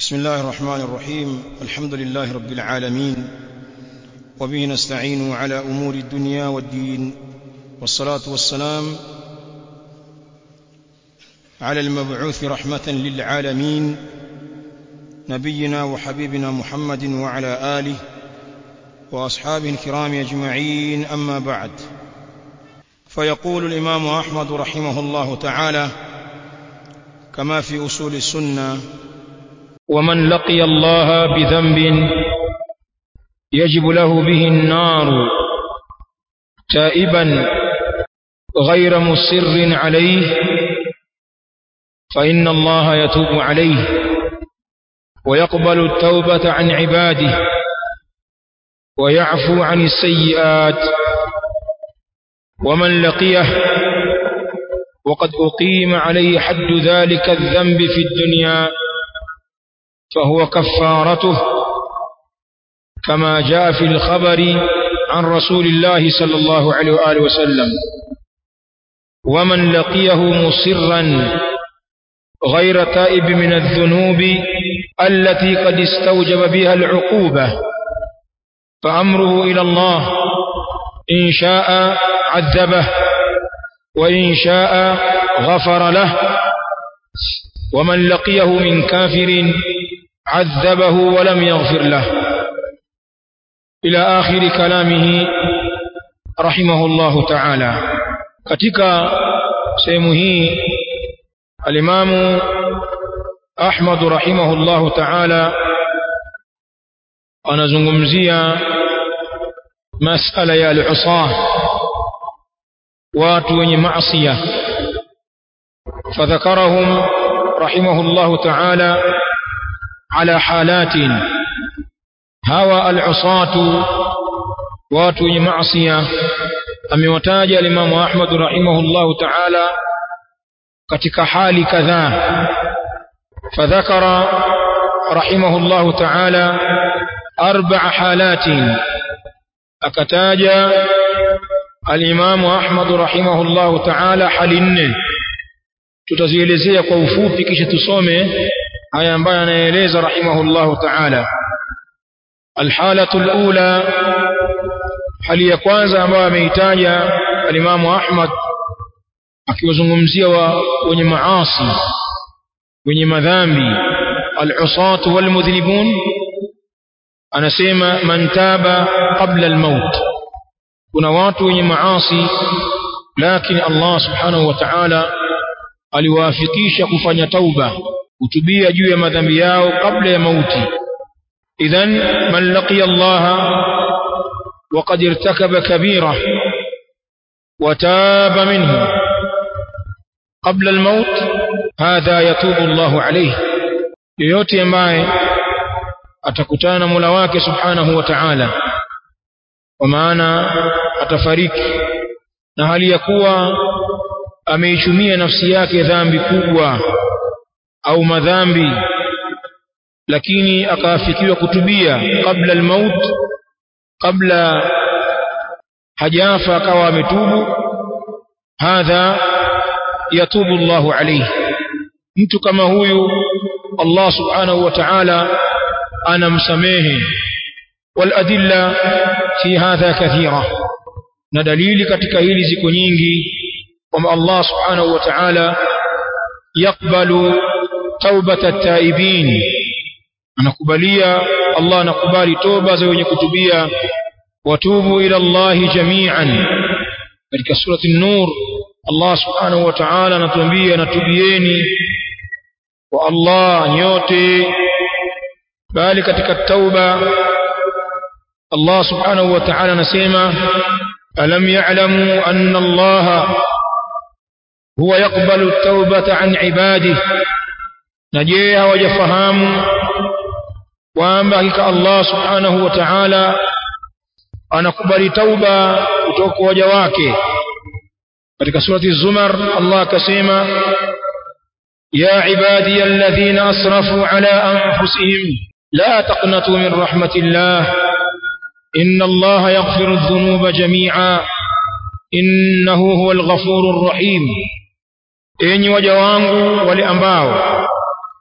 بسم الله الرحمن الرحيم الحمد لله رب العالمين وبه نستعين على امور الدنيا والدين والصلاه والسلام على المبعوث رحمه للعالمين نبينا وحبيبنا محمد وعلى اله واصحابه الكرام اجمعين اما بعد فيقول الامام احمد رحمه الله تعالى كما في اصول السنه ومن لقي الله بذنب يجب له به النار تائبا غير مصر عليه فإن الله يتوب عليه ويقبل التوبة عن عباده ويعفو عن السيئات ومن لقيه وقد أقيم عليه حد ذلك الذنب في الدنيا فهو كفارته كما جاء في الخبر عن رسول الله صلى الله عليه وآله وسلم ومن لقيه مصرا غير تائب من الذنوب التي قد استوجب بها العقوبة فأمره إلى الله إن شاء عذبه وإن شاء غفر له ومن لقيه من كافر عذبه ولم يغفر له إلى آخر كلامه رحمه الله تعالى katika sehemu hii alimamu Ahmad rahimahullahu ta'ala anazungumzia masala ya al-usah watu wenye maasiya fadhakarahum rahimahullahu ta'ala على حالات هوى العصاة watu wenye maasiya amewataja alimamu Ahmad rahimahullahu ta'ala katika hali kadhaa fadhakara rahimahullahu ta'ala arba'a halatin akataja alimamu Ahmad rahimahullahu ta'ala hali nne tutazielezea kwa ufupi kisha tusome haya ambayo anaeleza rahimahullahu ta'ala alhalatu alula hali ya kwanza ambayo ameitaja alimamu Ahmad akiwazungumzia wa wenye maasi wenye madhambi alusatu walmudhnibun anasema man taba qabla almaut kuna watu wenye maasi lakini Allah subhanahu wa ta'ala aliwafikisha kufanya tauba kutubia juu ya madhambi yao kabla ya mauti idhan man laqiya Allah وقد ارتكب كبيرة وتاب منه قبل الموت هذا يتوب الله عليه yoyote ambaye atakutana Mola wake Subhanahu wa Ta'ala kwa maana atafariki na hali ya kuwa ameichumia nafsi yake dhambi kubwa au madhambi lakini akaafikiwa kutubia kabla almaut kabla hajafa akawa ametubu hadha yatubu Allahu alayhi mtu kama huyu Allah subhanahu wa ta'ala anamsamehe waladilla fi hadha kathira na dalili katika hili ziko nyingi kwamba Allah subhanahu wa ta'ala yakbalu taubata taibin anakubalia Allah anakubali toba za wenye kutubia watubu ila Allah jami'an katika surati an-nur Allah subhanahu wa ta'ala anatuambia natubieni kwa Allah nyote bali katika tauba Allah subhanahu wa ta'ala anasema alam ya'lamu anna Allah huwa yaqbalu at-taubata an ibadihi na je hawajafahamu kwamba hakika Allah subhanahu wa ta'ala anakubali tauba kutoka kwa waja wake katika surati zumar Allah akasema ya ibadi alladhina asrafu ala anfusihim la taqnatu min rahmatillah inna Allah yaghfiru adh-dhunuba jami'a innahu huwal ghafurur rahim enyi waja wangu wale ambao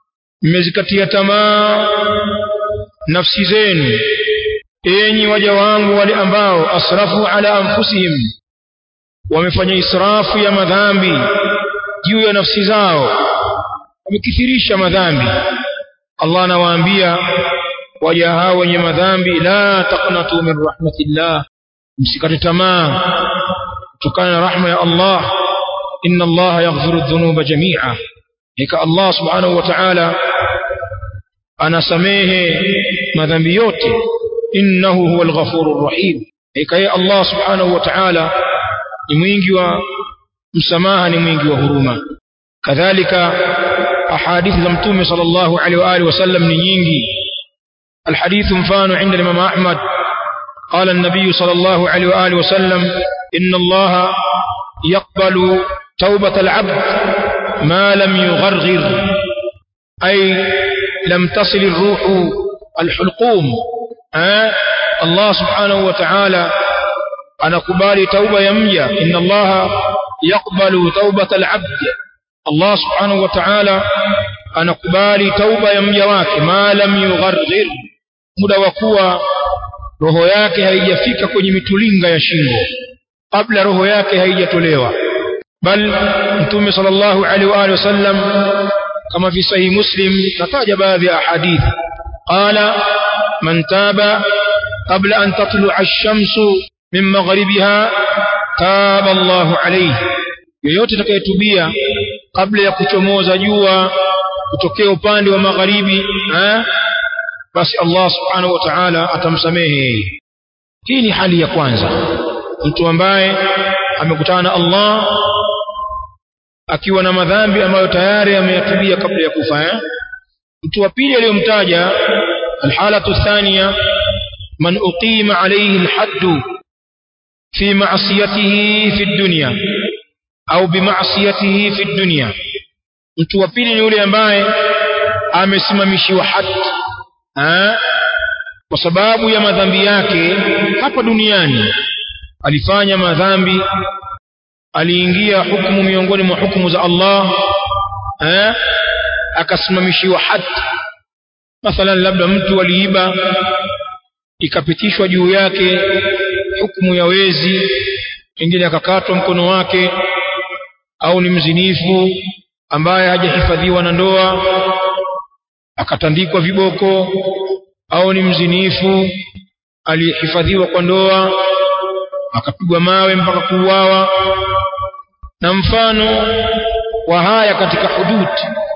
mmezikatia tamaa nafsi zenu enyi waja wangu wale ambao asrafu ala anfusihim wamefanya israfu ya madhambi juu ya nafsi zao wamekithirisha madhambi Allah anawaambia waja hao wenye madhambi la taqnatu min rahmatillah msikate tamaa kutokana na rahma ya Allah inna Allah yaghfiru dhunuba jami'a hika Allah subhanahu wa ta'ala anasamehe madhambi yote innahu huwal ghafurur rahim hika ya Allah subhanahu wa ta'ala ni mwingi wa msamaha ni mwingi wa huruma kadhalika ahadithi za mtume sallallahu alaihi wa alihi wasallam ni nyingi الحديث مفان عند الإمام أحمد قال النبي صلى الله عليه وآله وسلم إن الله يقبل توبة العبد ما لم يغرغر أي لم تصل الروح الحلقوم أه؟ الله سبحانه وتعالى أنا قبال توبة يميا إن الله يقبل توبة العبد الله سبحانه وتعالى أنا قبال توبة يميا واك ما لم يغرغر muda wa kuwa roho yake haijafika kwenye mitulinga ya shingo kabla roho yake haijatolewa bal mtume sallallahu alaihi wa alihi wasallam kama fi sahih muslim nataja baadhi ya hadithi qala man taba qabla an tatlu'a ash-shamsu min maghribiha taba Allahu alayhi yoyote atakayetubia kabla ya kuchomoza jua kutokea upande wa magharibi eh basi Allah subhanahu wa ta'ala atamsamehe hii ni hali ya kwanza mtu ambaye amekutana na Allah akiwa na madhambi ambayo tayari ameyatubia kabla ya kufa eh? mtu wa pili aliyomtaja alhalatu thania man uqima alayhi alhadd fi ma'siyatihi fi dunya au bima'siyatihi fi dunya mtu wa pili ni yule ambaye amesimamishiwa hadi ha? kwa sababu ya madhambi yake hapa duniani alifanya madhambi aliingia hukumu miongoni mwa hukumu za Allah ha? akasimamishiwa hadi mathalan labda mtu aliiba ikapitishwa juu yake hukumu ya wezi pengine akakatwa mkono wake au ni mzinifu ambaye hajahifadhiwa na ndoa akatandikwa viboko au ni mzinifu aliyehifadhiwa kwa ndoa akapigwa mawe mpaka kuuawa na mfano wa haya katika hudud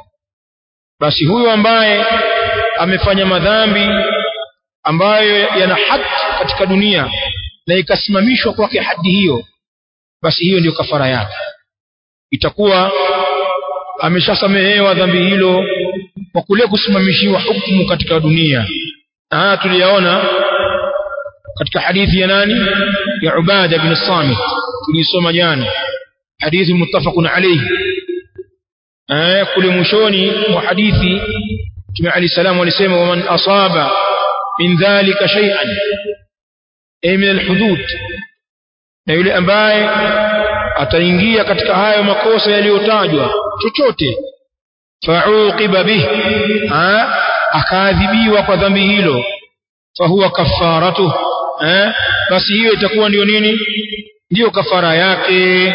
basi huyo ambaye amefanya madhambi ambayo yana hadi katika dunia na ikasimamishwa kwake hadi hiyo basi hiyo ndiyo kafara yake itakuwa ameshasamehewa dhambi hilo kwa kule kusimamishiwa hukumu katika dunia na haya tuliyaona katika hadithi ya nani ya Ubada bin Samit tulisoma jana hadithi muttafaqun alayhi eh kule mwishoni mwa hadithi Mtume Ali salamu alisema waman asaba min dhalika shay'an ay min alhudud na yule ambaye ataingia katika hayo makosa yaliyotajwa chochote fauqiba bih akaadhibiwa kwa dhambi hilo fahuwa kafaratu eh basi hiyo itakuwa ndio nini ndiyo kafara yake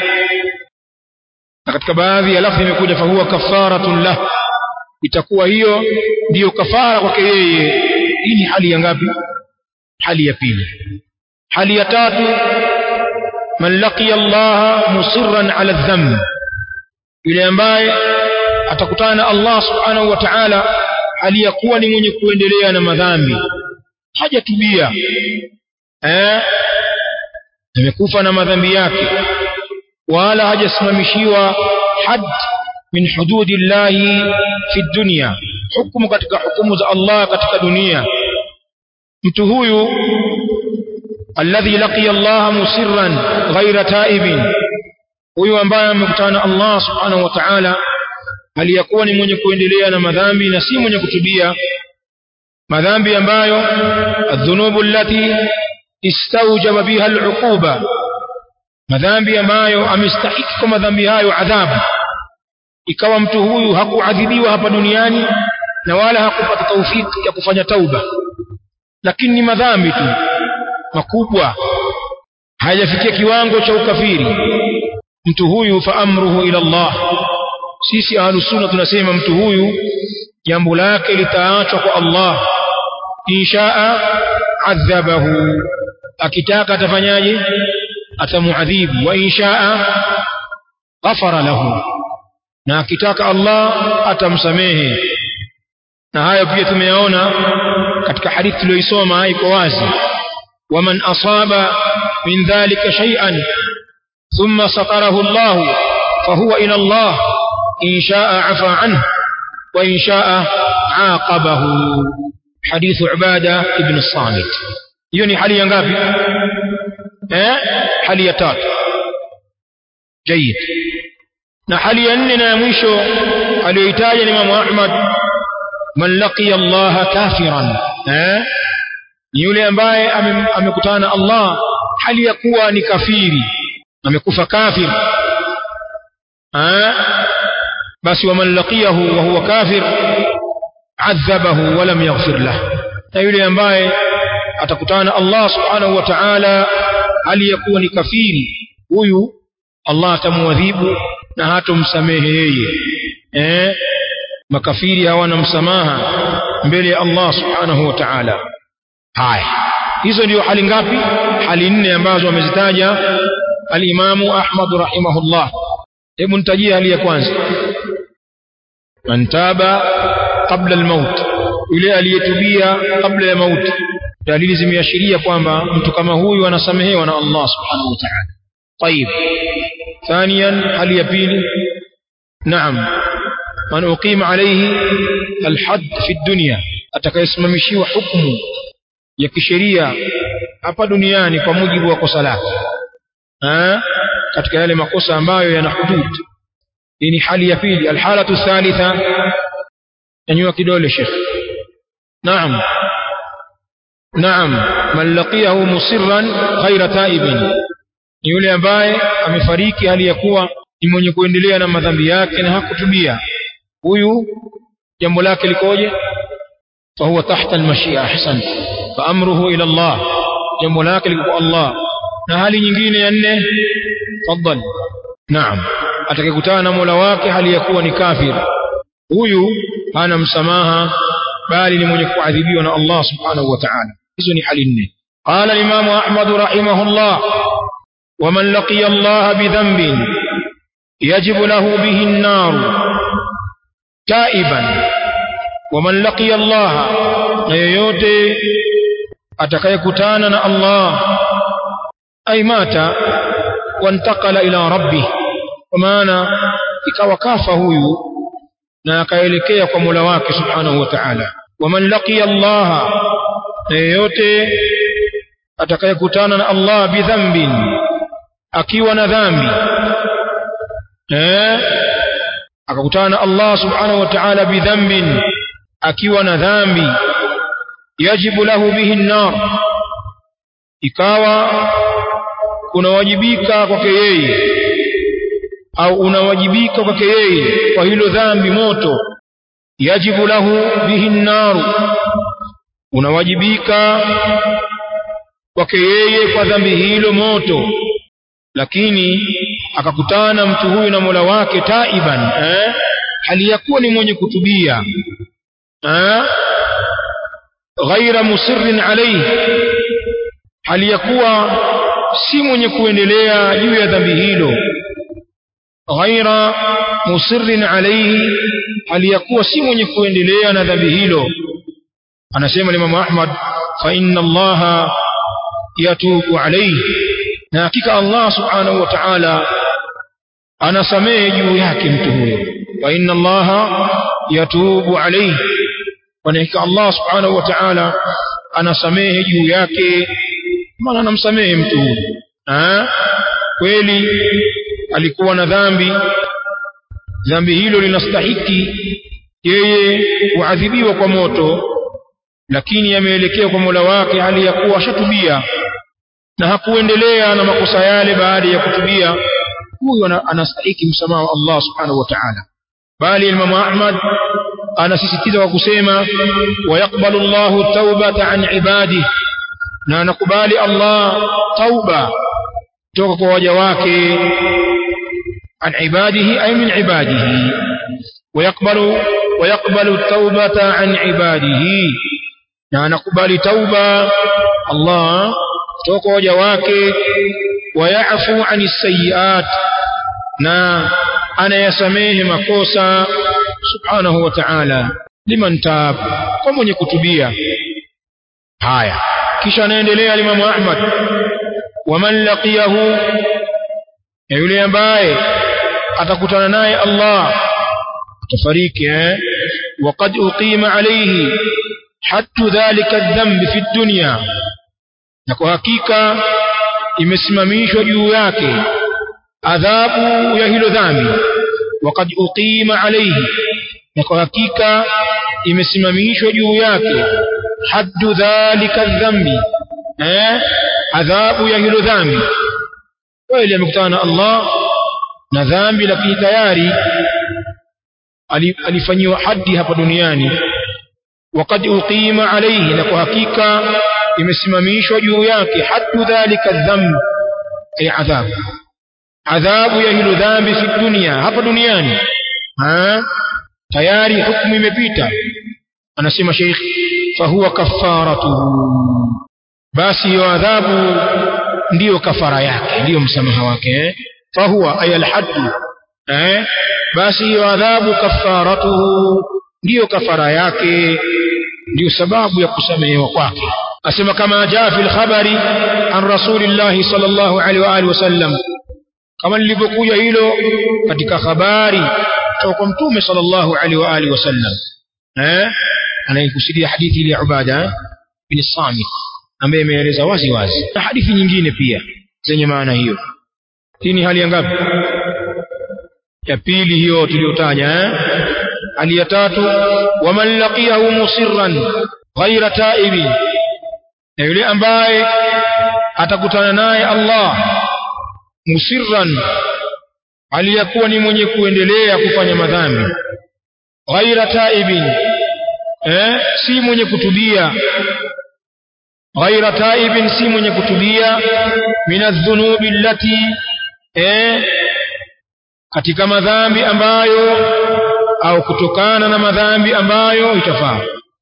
na katika baadhi ya lafzi imekuja fahuwa kafaratun lah itakuwa hiyo ndiyo kafara kwake yeye hii ni hali ya ngapi hali ya pili hali ya tatu man laqiya Allah musirran ala dhanb yule ambaye atakutana na Allah subhanahu wa ta'ala hali ya kuwa ni mwenye kuendelea na madhambi hajatubia eh amekufa na madhambi yake wala hajasimamishiwa had min hududillahi fi dunya hukumu katika hukumu za Allah katika dunia mtu huyu alladhi laqiya Allah musirran ghaira taibin huyu ambaye amekutana na Allah subhanahu wa ta'ala aliyakuwa ni mwenye kuendelea na madhambi na si mwenye kutubia madhambi ambayo adhunubu allati istawjaba biha al'uquba madhambi ambayo amestahiki kwa madhambi hayo adhabu ikawa mtu huyu hakuadhibiwa hapa duniani na wala hakupata taufiki ya kufanya tauba lakini ni madhambi tu makubwa hayajafikia kiwango cha ukafiri mtu huyu fa amruhu ila Allah sisi ahlusunna tunasema mtu huyu jambo lake litaachwa kwa Allah inshaa adhabahu akitaka atafanyaje atamuadhibu wa inshaa ghafara lahu na akitaka Allah atamsamehe na hayo pia tumeyaona katika hadithi tuliyoisoma iko wazi waman asaba min dhalika shay'an thumma satarahu Allah fahuwa ila Allah in shaa afa anhu wa in shaa aqabahu حديث عبادة ابن الصامت hiyo hali ya ngapi eh hali ya tatu جيد na hali ya nne na ya mwisho aliyoitaja Imam Ahmad man laqiya Allah kafiran eh ni yule ambaye amekutana na Allah hali ya kuwa ni kafiri amekufa kafir eh basi wa man laqiyahu wa huwa kafir adhabahu wa lam yaghfir lah na yule ambaye atakutana na Allah subhanahu wa ta'ala hali ya kuwa ni kafiri huyu Allah atamuadhibu na hatomsamehe yeye eh makafiri hawana msamaha mbele ya Allah subhanahu wa ta'ala haya hizo ndio hali ngapi hali nne ambazo amezitaja al-Imamu Ahmad rahimahullah hebu nitajie hali ya kwanza man taba qabla al-maut yule aliyetubia kabla ya mauti dalili zimeashiria kwamba mtu kama huyu anasamehewa na Allah subhanahu wa ta'ala طيب ثانيا هل يبيل نعم من أقيم عليه الحد في الدنيا atakayesimamishiwa hukumu ya kisheria hapa duniani kwa mujibu wa kosa lake katika yale makosa ambayo yana hudud hii ni hali ya pili alhalatu thalitha nyanyua kidole shekh naam naam man laqiyahu musirran ghaira taibin ni yule ambaye amefariki hali ya kuwa ni mwenye kuendelea na madhambi yake na hakutubia huyu jambo lake likoje فهو تحت المشيئة أحسن فأمره إلى الله jambo lake liko kwa Allah na hali nyingine ya nne tafadhali naam atakayekutana na Mola wake hali ya kuwa ni kafir huyu hana msamaha bali ni mwenye kuadhibiwa na Allah subhanahu wa ta'ala hizo ni hali nne قال الإمام أحمد رحمه الله ومن لقي الله بذنب يجب له به النار تائبا ومن لقي الله na yoyote atakayekutana na Allah ay mata wantakala ila rabbi kwa maana ikawa kafa huyu na akaelekea kwa Mola wake subhanahu wa ta'ala waman laqiya Allah na yoyote atakayekutana na Allah bidhambin akiwa na dhambi eh akakutana na Allah subhanahu wa ta'ala bidhambin akiwa na dhambi yajibu lahu bihi an-nar ikawa unawajibika kwake yeye au unawajibika kwake yeye kwa hilo dhambi moto yajibu lahu bihi an-nar unawajibika kwake yeye kwa dhambi hilo moto lakini akakutana mtu huyu na Mola wake taiban eh hali ya kuwa ni mwenye kutubia eh ghaira musirrin alayhi hali ya kuwa si mwenye kuendelea juu ya dhambi hilo ghaira musirrin alayhi hali ya kuwa si mwenye kuendelea na dhambi hilo anasema Imam Ahmad fa inna Allah yatubu alayhi na hakika Allah subhanahu wa ta'ala anasamehe juu yake mtu huyo wa inna Allah yatubu alayhi kwa hakika Allah subhanahu wa ta'ala anasamehe juu yake maana anamsamehe mtu huyo ah kweli alikuwa na dhambi dhambi hilo linastahiki yeye kuadhibiwa kwa moto lakini ameelekea kwa Mola wake hali ya kuwa ashatubia na hakuendelea na makosa yale baada ya kutubia huyo anastahiki msamaha wa Allah subhanahu wa ta'ala bali Imam Ahmad anasisitiza kwa kusema wayaqbalu Allahu taubata an ibadihi na anakubali Allah tauba kutoka kwa waja wake an ibadihi ay min ibadihi ويقبل ويقبل التوبة عن عباده na anakubali tauba Allah kutoka waja wake wayafu ani sayiat na anayasamehe makosa subhanahu wa ta'ala liman tab kwa mwenye kutubia haya kisha anaendelea Imam Ahmad waman laqiyahu na yule ambaye atakutana naye Allah atafariki eh waqad uqima alayhi hatta dhalika dhanb fi dunya na kwa hakika imesimamishwa juu yake adhabu ya hilo dhambi waqad uqima alayhi na kwa hakika imesimamishwa juu yake haddu dhalika dhambi eh adhabu ya hilo dhambi kweli amekutana na Allah na dhambi lakini tayari alifanyiwa haddi hapa duniani waqad uqima alayhi na kwa hakika imesimamishwa juu yake haddu dhalika dhamb ay adhab adhabu ya hilo dhambi fi dunia hapa duniani ha tayari hukumu imepita anasema sheikh fahuwa kafaratuhu basi hiyo adhabu ndiyo kafara yake ndiyo msamaha wake eh? fahuwa ay alhaddu eh basi hiyo adhabu kafaratuhu ndiyo kafara yake ndiyo sababu ya kusamehewa kwake asema kama jaa fil khabari an rasulillahi sallallahu alaihi wa alihi wasallam kama lilivyokuja hilo katika habari kutoka kwa mtume sallallahu alaihi wa alihi wasallam eh anaikusudia hadithi ile ya ubada bin samit ambaye imeeleza wazi wazi na hadithi nyingine pia zenye maana hiyo hii ni hali ya ngapi ya pili hiyo tuliyotaja eh hali ya tatu waman laqiyahu musirran ghaira taibi na yule ambaye atakutana naye Allah musirran aliyakuwa ni mwenye kuendelea kufanya madhambi ghaira taibin eh si mwenye kutubia ghaira taibin si mwenye kutubia minadh-dhunubi allati eh katika madhambi ambayo au kutokana na madhambi ambayo itafaa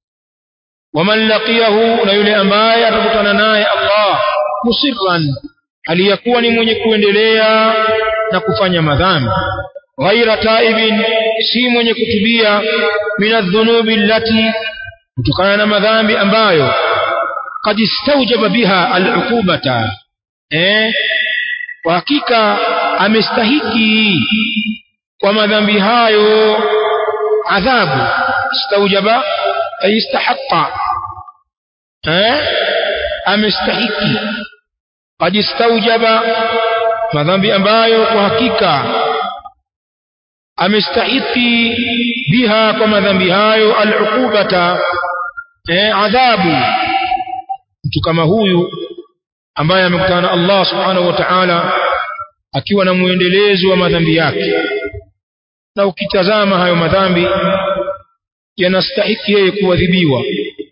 waman laqiyahu na yule ambaye atakutana naye Allah musirran aliyakuwa ni mwenye kuendelea na kufanya madhambi ghaira taibin si mwenye kutubia minadh-dhunubi allati kutokana na madhambi ambayo qad istawjaba biha al-uqubata eh kwa hakika amestahiki kwa madhambi hayo adhabu istaujaba ay istahaqqa eh amestahiki qad istaujaba madhambi ambayo kwa hakika amestahiki biha kwa madhambi hayo al-uqubata eh adhabu mtu kama huyu ambaye amekutana na Allah subhanahu wa ta'ala akiwa na muendelezo wa madhambi yake na ukitazama hayo madhambi yanastahiki yeye kuadhibiwa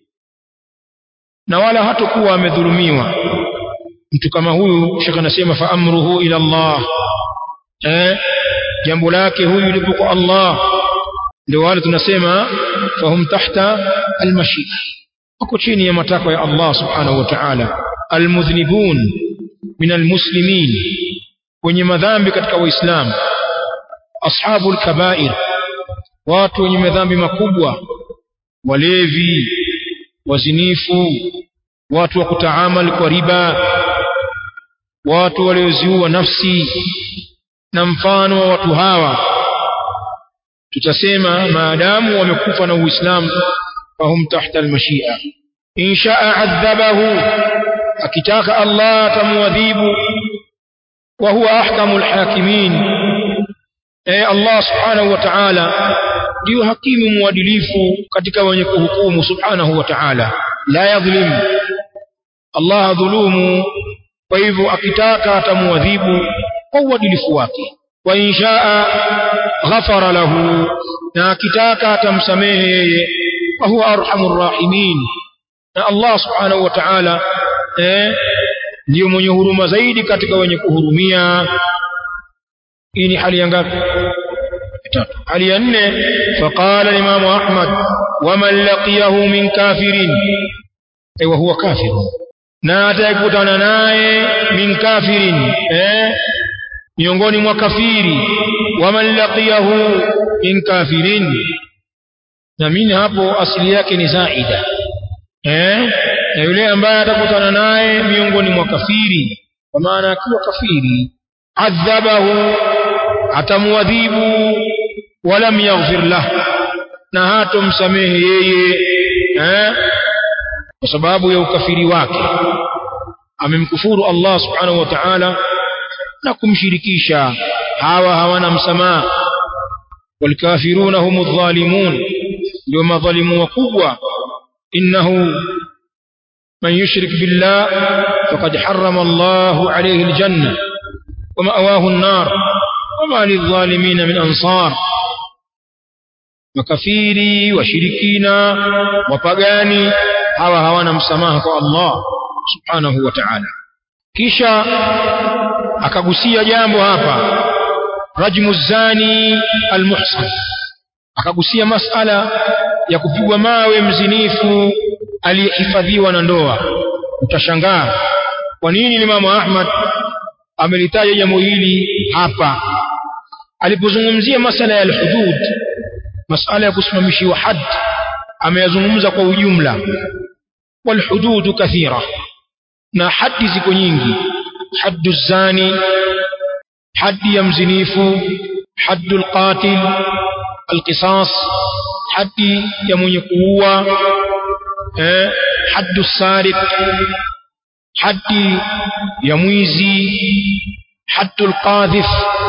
na wala hatakuwa amedhulumiwa mtu kama huyu shekha anasema fa amruhu ila Allah eh jambo lake huyu lipo kwa Allah ndio wale tunasema fahum tahta almashi wako chini ya matakwa ya Allah subhanahu wa ta'ala almudhnibun min almuslimin wenye madhambi katika waislamu ashabul kabair watu wenye madhambi makubwa walevi wazinifu watu wa kutaamal kwa riba watu walioziua nafsi na mfano wa watu hawa tutasema maadamu wamekufa na uislamu fahum tahta almashia in shaa adhabahu akitaka Allah atamuadhibu wa huwa ahkamul hakimin eh Allah subhanahu wa ta'ala ndio hakimu mwadilifu katika wenye kuhukumu subhanahu wa ta'ala la yadhlim Allah dhulumu kwa hivyo akitaka atamuadhibu kwa uadilifu wake wa inshaa ghafara lahu na akitaka atamsamehe yeye wa huwa arhamur rahimin na Allah subhanahu wa ta'ala eh ndio mwenye huruma zaidi katika wenye kuhurumia hii ni hali ya ngapi tatu hali ya nne faqala Imam Ahmad waman laqiyahu min kafirin ay wa huwa kafir na atakutana naye min kafirin eh miongoni mwa kafiri waman laqiyahu min kafirin na mimi hapo asili yake ni zaida eh na yule ambaye atakutana naye miongoni mwa kafiri kwa maana akiwa kafiri adhabahu atamuadhibu walam yaghfir lah na hatomsamehe yeye eh kwa sababu ya ukafiri wake amemkufuru Allah subhanahu wa ta'ala na kumshirikisha hawa hawana msamaha والكافرون هم الظالمون يوم ظلموا وقوة إنه من يشرك بالله فقد حرم الله عليه الجنة ومأواه النار وما للظالمين من أنصار makafiri washirikina wapagani hawa hawana msamaha kwa Allah subhanahu wa ta'ala kisha akagusia jambo hapa rajmu zani almuhsan akagusia masala ya kupigwa mawe mzinifu aliyehifadhiwa na ndoa utashangaa kwa nini Imam Ahmad amelitaja jambo hili hapa alipozungumzia masala ya alhudud masala ya kusimamishiwa had ameyazungumza kwa ujumla walhudud kathira na hadi ziko nyingi haddu zani haddi ya mzinifu haddu alqatil alqisas haddi ya mwenye kuua eh haddu sariq haddi ya mwizi haddu alqadhif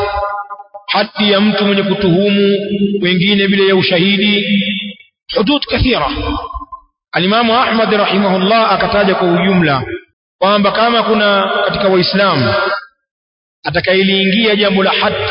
haddi ya mtu mwenye kutuhumu wengine bila ya ushahidi hudud kathira alimamu ahmad rahimahullah akataja kwa ujumla kwamba kama kuna katika waislamu atakayeliingia jambo la had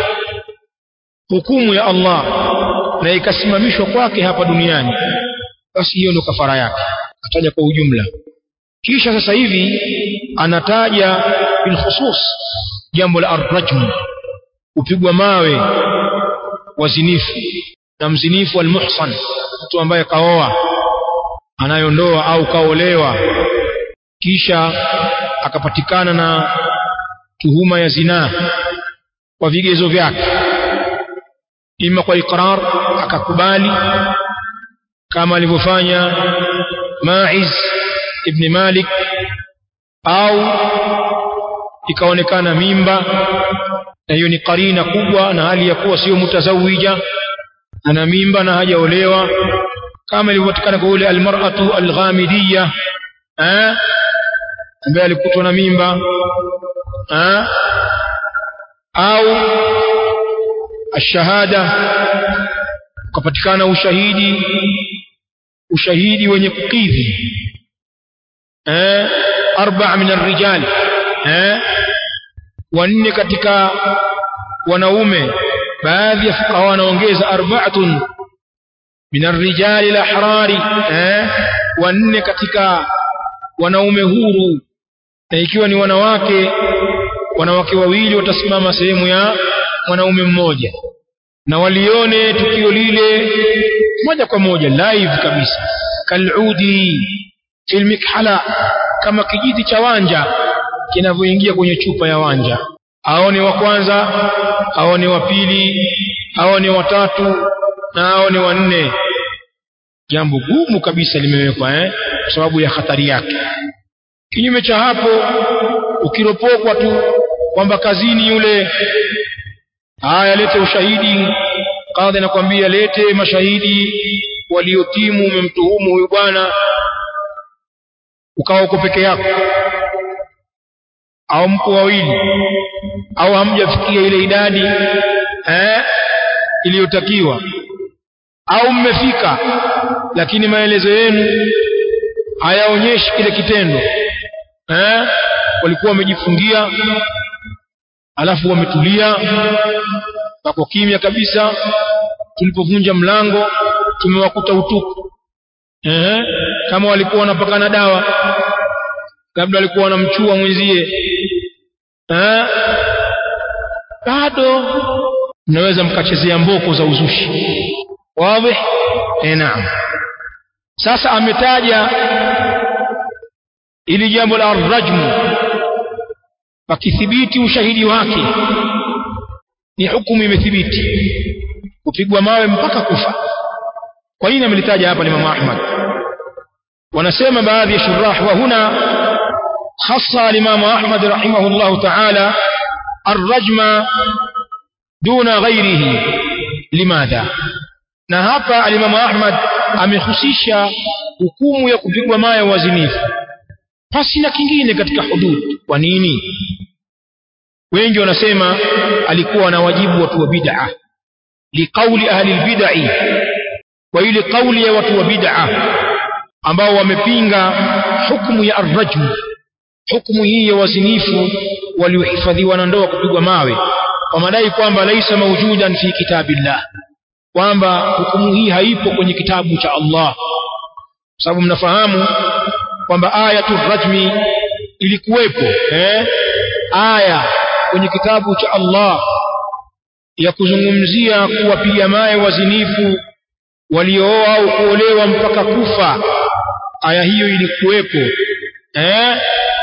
hukumu ya Allah na ikasimamishwa kwake hapa duniani basi hiyo ndio kafara yake ataja kwa ujumla kisha sasa hivi anataja bil khusus jambo la arrajm upigwa mawe wazinifu na mzinifu almuhsan mtu ambaye kaoa anayondoa au kaolewa kisha akapatikana na tuhuma ya zinaa kwa vigezo vyake ima kwa iqrar akakubali kama alivyofanya Ma'iz ibn Malik au ikaonekana mimba na hiyo ni karina kubwa na hali ya kuwa sio mutazawija ana mimba na hajaolewa kama ilivyopatikana kwa yule almar'atu alghamidiyya eh ambaye alikutwa na mimba eh au ashahada ukapatikana ushahidi ushahidi wenye kukidhi eh arba'a min ar-rijal eh wanne katika wanaume baadhi ya fuqaha wanaongeza arba'atun min ar-rijal al-ahrari eh wanne katika wanaume huru na ikiwa ni wanawake wanawake wawili watasimama sehemu ya mwanaume mmoja na walione tukio lile moja kwa moja live kabisa kaludi fil mikhala kama kijiti cha wanja kinavyoingia kwenye chupa ya wanja aone wa kwanza aone wa pili aone wa tatu na aone wa nne jambo gumu kabisa limewekwa eh kwa sababu ya hatari yake kinyume cha hapo ukiropokwa tu kwamba kazini yule haya lete ushahidi kadhi anakwambia lete mashahidi waliotimu umemtuhumu huyu bwana ukawa uko peke yako au mko wawili au hamjafikia ile idadi eh iliyotakiwa au mmefika lakini maelezo yenu hayaonyeshi kile kitendo eh walikuwa wamejifungia alafu wametulia pako kimya kabisa tulipovunja mlango tumewakuta utupu eh kama walikuwa wanapakana dawa labda walikuwa wanamchua mwenzie eh bado mnaweza mkachezea mboko za uzushi wazi eh naam sasa ametaja ili jambo la rajmu pakithibiti ushahidi wake ni hukumu imethibiti kupigwa mawe mpaka kufa kwa nini amelitaja hapa Imam Ahmad wanasema baadhi ya shurah wa huna khassa al-Imam Ahmad rahimahullah ta'ala الرجم دون غيره لماذا na hapa al-Imam Ahmad amehusisha hukumu ya kupigwa mawe wazinifu pasi na kingine katika hudud kwa nini wengi wanasema alikuwa na wajibu watu wa bid'a liqauli ahli albid'i kwa ile kauli ya watu wa bid'a ambao wamepinga hukumu ya arrajm hukumu hii ya wazinifu waliohifadhiwa na ndoa kupigwa mawe kwa madai kwamba laisa mawjudan fi kitabillah kwamba hukumu hii haipo kwenye kitabu cha Allah sababu mnafahamu kwamba ayatu rajmi ilikuwepo eh aya kwenye kitabu cha Allah ya kuzungumzia kuwapiga mawe wazinifu waliooa au kuolewa mpaka kufa aya hiyo ilikuwepo eh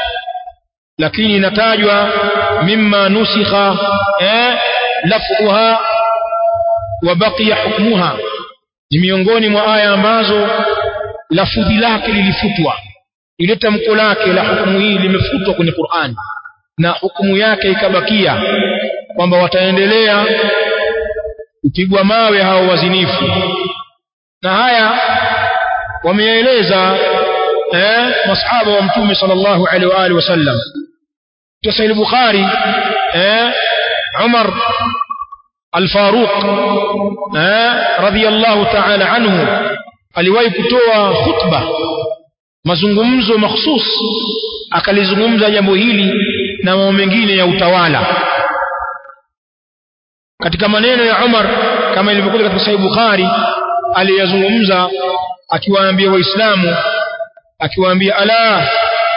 lakini inatajwa mimma nusikha eh lafdhuha wa baqiya hukmuha ni miongoni mwa aya ambazo lafudhi lake lilifutwa ile tamko lake la hukumu hii limefutwa kwenye Qur'an na hukumu yake ikabakia kwamba wataendelea kupigwa mawe hao wazinifu na haya wameeleza eh masahaba wa mtume sallallahu alaihi wa alihi wasallam tusahih bukhari eh umar al-faruq eh radiyallahu ta'ala anhu aliwahi kutoa khutba mazungumzo mahsus akalizungumza jambo hili na mambo mengine ya utawala katika maneno ya Umar kama ilivyokuja katika Sahih Bukhari aliyazungumza akiwaambia waislamu akiwaambia ala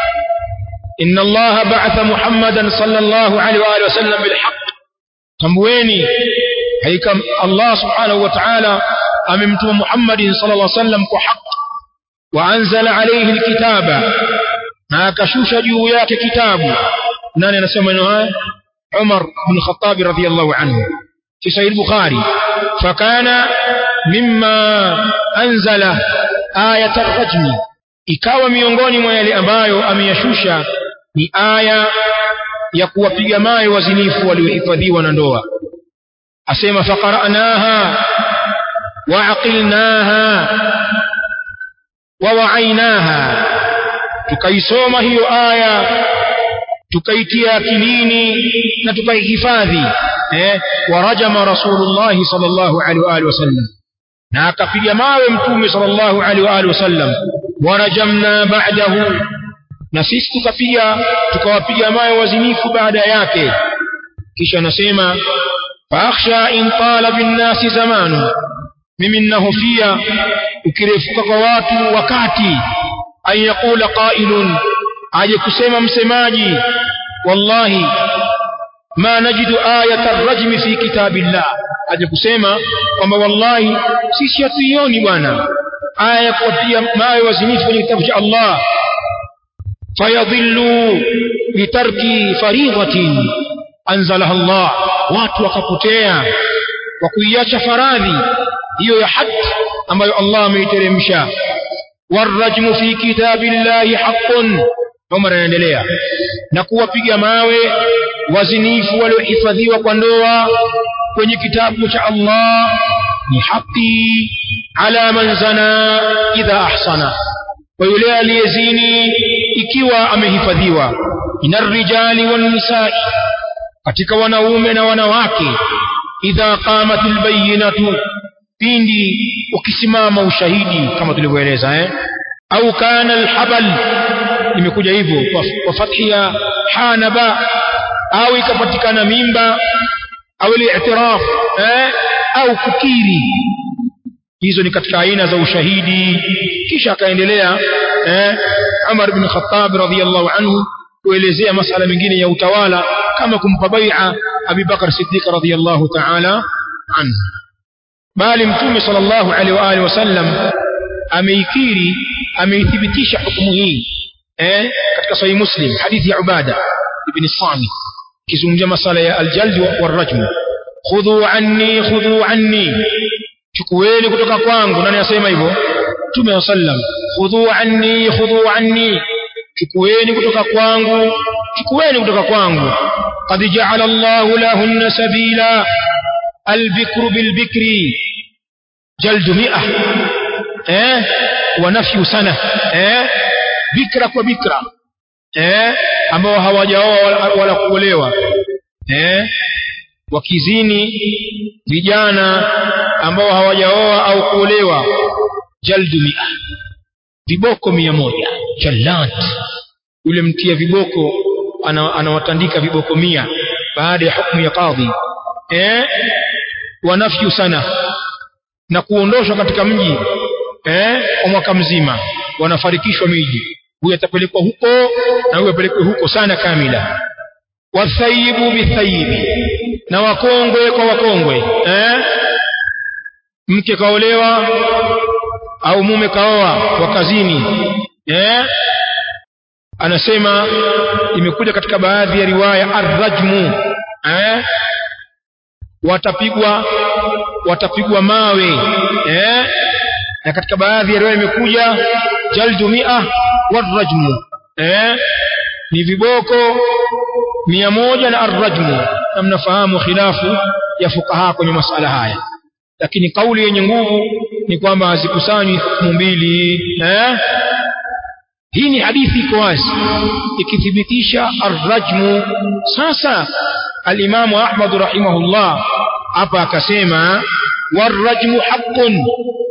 inna Allah ba'atha Muhammadan sallallahu alaihi wa alihi wasallam bilhaq tambueni haika Allah subhanahu wa ta'ala amemtuma Muhammadin sallallahu alaihi wasallam kwa haki wa anzala alayhi alkitaba na akashusha juu yake kitabu nani anasema maneno haya Umar bin Khattab radhiyallahu anhu في صحيح البخاري فكان مما أنزل آية الرجم ikawa miongoni mwa yale ambayo ameyashusha ni aya ya kuwapiga mawe wazinifu waliohifadhiwa na ndoa asema faqara'naha wa'aqilnaha wa wa'ainaha tukaisoma hiyo aya tukaitia akilini na tukaihifadhi eh warajama rasulullah sallallahu alaihi wa alihi wasallam na akapiga mawe mtume sallallahu alaihi wa alihi wasallam warajamna ba'dahu na sisi tukapiga tukawapiga mawe wazinifu baada yake kisha anasema fakhsha in tala bin nasi zamanu mimi ninahofia ukirefuka kwa watu wakati an yaqula qailun aje kusema msemaji wallahi ma najidu ayata ar-rajmi fi kitabillah aje kusema kwamba wallahi sisi hatuioni bwana aya ya kuwapiga mawe wazinifu kwenye kitabu cha Allah fayadhillu bitarki faridhatin anzalaha Allah watu wakapotea kwa kuiacha faradhi hiyo ya haki ambayo Allah ameiteremsha warajmu fi kitabillahi haqqun Umar anaendelea na kuwapiga mawe wazinifu waliohifadhiwa kwa ndoa kwenye kitabu cha Allah ni haki ala man zana idha ahsana kwa yule aliyezini ikiwa amehifadhiwa inar rijali wan nisaa katika wanaume na wanawake idha qamatil bayyinatu pindi ukisimama ushahidi kama tulivyoeleza eh au kana alhabal imekuja hivyo kwa, kwa fathi ya hanaba au ikapatikana mimba au al-i'tiraf eh, au kukiri hizo ni katika aina za ushahidi kisha akaendelea eh, Umar bin Khattab radhiyallahu anhu kuelezea masala mengine ya utawala kama kumpa bai'a Abi Bakar Siddiq radhiyallahu ta'ala anhu bali mtume sallallahu alaihi wa alihi wasallam ameikiri ameithibitisha hukumu hii eh katika sahih muslim hadithi ya ubada ibn samit kizungumzia masala ya aljald wa rajm khudhu anni khudhu anni chukueni kutoka kwangu nani asema hivyo mtume sallam khudhu anni khudhu anni chukueni kutoka kwangu chukueni kutoka kwangu qad ja'ala Allahu lahunna sabila البكر بالبكر جلد مئة eh wanafyu sana eh bikra kwa bikra eh ambao hawajaoa wala, wala kuolewa eh wakizini vijana ambao hawajaoa au kuolewa jaldu mia viboko mia moja jallat yule mtia viboko anawatandika ana viboko mia baada ya hukumu ya kadhi eh wanafyu sana na kuondoshwa katika mji eh kwa mwaka mzima wanafarikishwa miji huyu atapelekwa huko na huyu apelekwe huko sana kamila wathayibu bithayibi na wakongwe kwa wakongwe eh mke kaolewa au mume kaoa wa kazini eh anasema imekuja katika baadhi ya riwaya arrajmu eh watapigwa watapigwa mawe eh na katika baadhi ya riwaya imekuja jaldu mia warajmu eh ni viboko mia moja na arrajmu na mnafahamu khilafu ya fukaha kwenye masala haya lakini kauli yenye nguvu ni kwamba hazikusanywi hukumu mbili eh hii ni hadithi iko wazi ikithibitisha arrajmu sasa alimamu ahmad rahimahullah hapa akasema warrajmu haqqun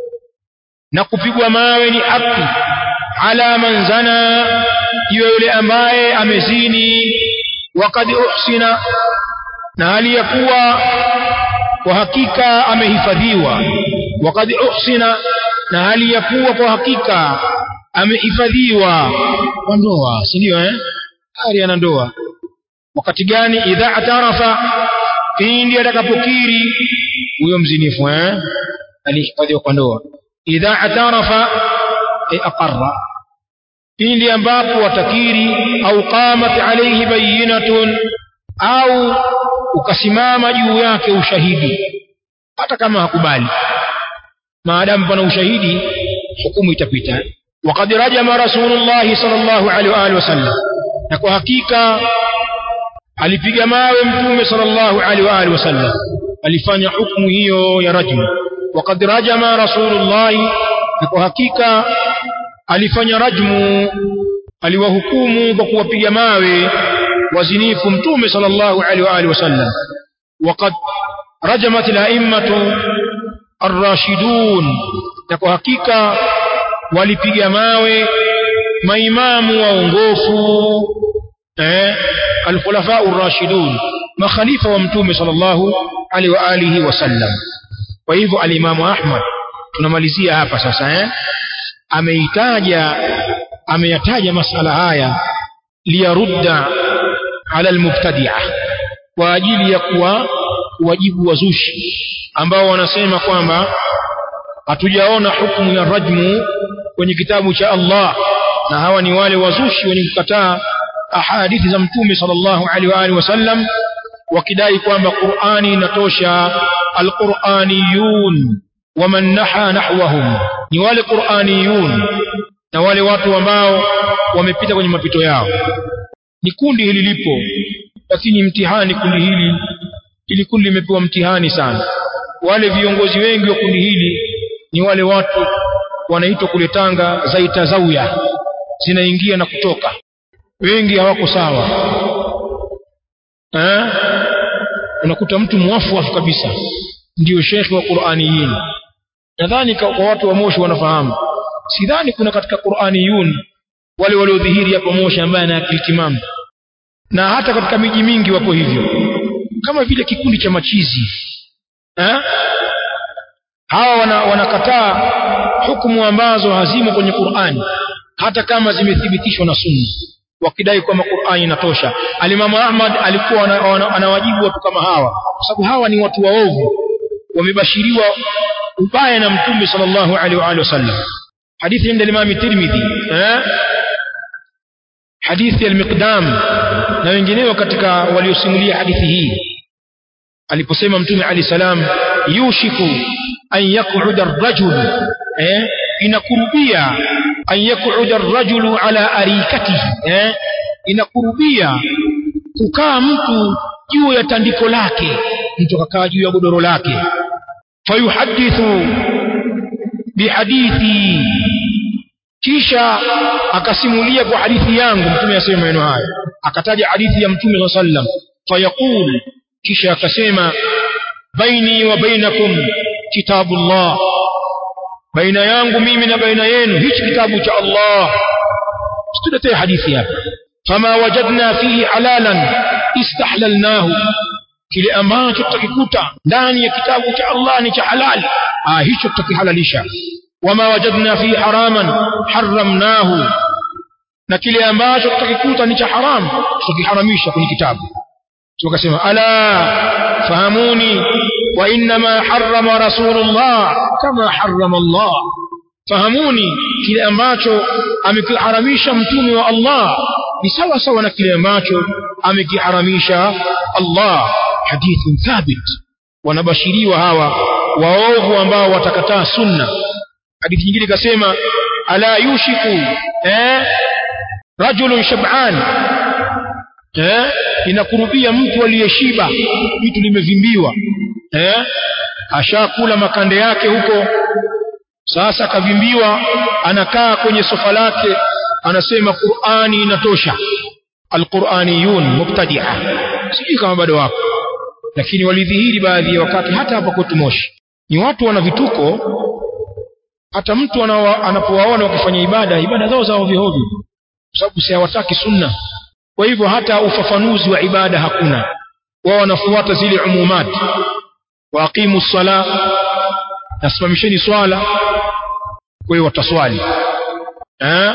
na kupigwa mawe ni haki ala man zana iwe yule ambaye amezini wakad uhsina na hali ya kuwa kwa hakika amehifadhiwa wakad uhsina na hali ya kuwa kwa hakika amehifadhiwa kwa ndoa si ndio eh hali ana ndoa wakati gani idha atarafa pindi atakapokiri huyo mzinifu eh alihifadhiwa kwa ndoa idha atarafa e aqarra pindi ambapo watakiri au qamat alayhi bayinatun au ukasimama juu yake ushahidi hata kama hakubali maadamu pana ushahidi hukumu itapita وقد رجم رسول الله صلى الله عليه واله وسلم na kwa hakika alipiga mawe mtume sallallahu alaihi wa alihi wasallam alifanya hukumu hiyo ya rajm وقد رجم رسول الله na kwa hakika alifanya rajmu aliwahukumu kwa kuwapiga mawe wazinifu mtume sallallahu alaihi wa alihi wasallam وقد رجمت الائمه الراشدون na kwa hakika walipiga mawe maimamu waongofu eh alkhulafa ar-rashidun makhalifa wa mtume sallallahu alaihi wa alihi wasallam kwa hivyo alimamu ahmad tunamalizia hapa sasa eh ameitaja ameyataja masala haya liyarudda ala almubtadi'a kwa ajili ya kuwa wajibu wazushi ambao wanasema kwamba hatujaona hukumu ya rajmu kwenye kitabu cha Allah na hawa ni wale wazushi wenye kukataa ahadithi za mtume sallallahu alaihi wa alihi wasallam wakidai kwamba Qur'ani inatosha alquraniyun waman naha nahwahum ni wale Qur'aniyun na wale watu ambao wamepita kwenye mapito yao ni kundi hili lipo lakini mtihani kundi hili ili kundi limepewa mtihani sana wale viongozi wengi wa kundi hili ni wale watu wanaitwa kule Tanga zaita zawya zinaingia na kutoka wengi hawako sawa eh unakuta mtu muafu kabisa ndiyo shekhi wa Qur'aniyin nadhani kwa watu wa Moshi wanafahamu sidhani kuna katika Qur'aniyun wale waliodhihiri hapo Moshi ambaye ana akili timamu na hata katika miji mingi wako hivyo kama vile kikundi cha machizi eh hawa wana, wanakataa hukumu ambazo hazimo kwenye Qur'ani hata kama zimethibitishwa na sunna wakidai kwamba Qur'ani inatosha alimamu Ahmad alikuwa anawajibu watu kama hawa kwa sababu hawa ni watu waovu wamebashiriwa ubaya na mtume sallallahu alaihi wa alihi wasallam hadithi inda Imam Tirmidhi eh hadithi al-Miqdam na wengineo katika waliosimulia hadithi hii aliposema mtume ali salam yushiku an yaquda ar-rajul eh inakurubia an yaquda ar-rajulu ala arikatihi eh inakurubia kukaa mtu juu ya tandiko lake mtu akakaa juu ya godoro lake fayuhadithu bihadithi kisha akasimulia kwa hadithi yangu mtume asema maneno haya akataja hadithi ya mtume sallam fayaqul kisha akasema baini wa bainakum kitabullah baina yangu mimi na baina yenu hichi kitabu cha Allah tutetee hadithi hapa fama wajadna fihi halalan istahlalnahu kile ambacho tutakikuta ndani ya kitabu cha Allah ni cha halali ah hicho tutakihalalisha wama wajadna fihi haraman harramnahu na kile ambacho tutakikuta ni cha haram tutakiharamisha kwenye kitabu tukasema ala fahamuni wa inma harrama rasulullah kama harrama Allah fahamuni kile ambacho amekiharamisha mtume wa Allah ni sawa sawa na kile ambacho amekiharamisha Allah hadithun thabit wanabashiriwa hawa waovu ambao watakataa sunna hadithi nyingine ikasema ala yushiku eh rajulun shab'an eh inakurubia mtu aliyeshiba vitu limevimbiwa eh ashakula makande yake huko sasa kavimbiwa anakaa kwenye sofa lake anasema Qur'ani inatosha alquraniyun mubtadi'a sijui kama bado wako lakini walidhihiri baadhi ya wakati hata hapa kwetu Moshi ni watu wana vituko hata mtu anapowaona wakifanya ibada ibada zao za ovyo ovyo kwa sababu si hawataki sunna kwa hivyo hata ufafanuzi wa ibada hakuna wao wanafuata zile umumat waqimu sala nasimamisheni swala kwa hiyo wataswali eh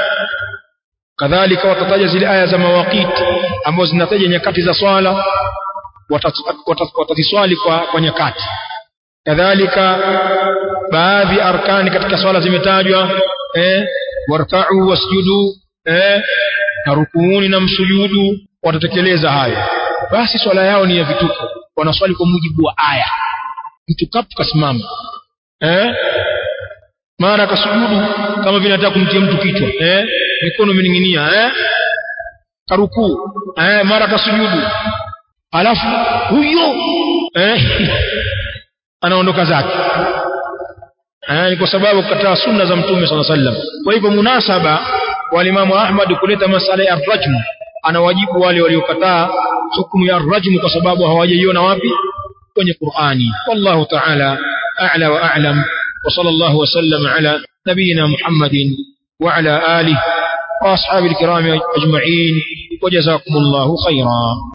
kadhalika watataja zile aya za mawaqiti ambazo zinataja nyakati za swala wataziswali kwa, kwa nyakati kadhalika baadhi arkani katika swala zimetajwa eh warka'u wasjudu eh na rukuuni na msujudu watatekeleza hayo basi swala yao ni ya vituko wanaswali kwa mujibu wa aya mtu kapu kasimama eh mara akasujudu kama vile anataka kumtia mtu kichwa eh mikono imening'inia eh karukuu eh mara akasujudu alafu huyo eh anaondoka zake eh ni kwa sababu kukataa sunna za mtume sallallahu alaihi wasallam kwa hivyo munasaba wa Imam Ahmad kuleta masala ya rajm anawajibu wale waliokataa hukumu ya rajm kwa sababu hawajaiona wapi kwenye Qur'ani wallahu ta'ala a'la wa a'lam wa sallallahu wa sallam ala nabiyyina Muhammadin wa ala alihi wa ashabil kiram ajma'in wa jazakumullahu khairan